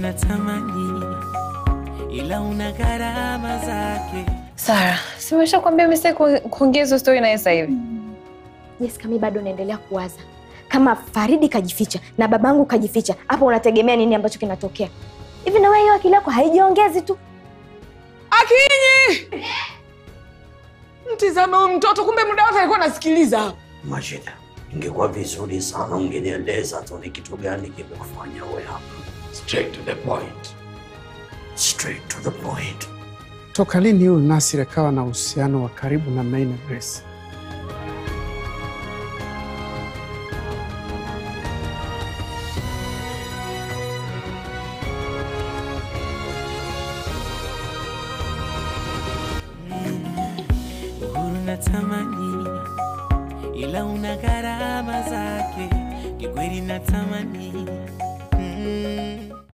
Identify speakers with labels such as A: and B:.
A: unatamani, ila una gharama zake.
B: Sara, simesha kuambia mimi sitaki kuongea hizo story naye sasa hivi.
C: Jessica, mi bado naendelea kuwaza kama Faridi kajificha na babangu kajificha, hapo unategemea nini ambacho kinatokea hivi? Na wewe hiyo akili yako haijiongezi tu?
D: Akinyi, mtizame huyu mtoto, kumbe muda wote alikuwa anasikiliza.
E: Majida, ingekuwa vizuri sana ungenieleza tu ni kitu gani kimekufanya uwe hapa. Straight to the point. Straight to the point.
F: Toka lini huyu Nasir akawa na uhusiano wa karibu na May na Grace?
A: Uhuru natamani, ila una gharama zake. Kikweli natamani mm,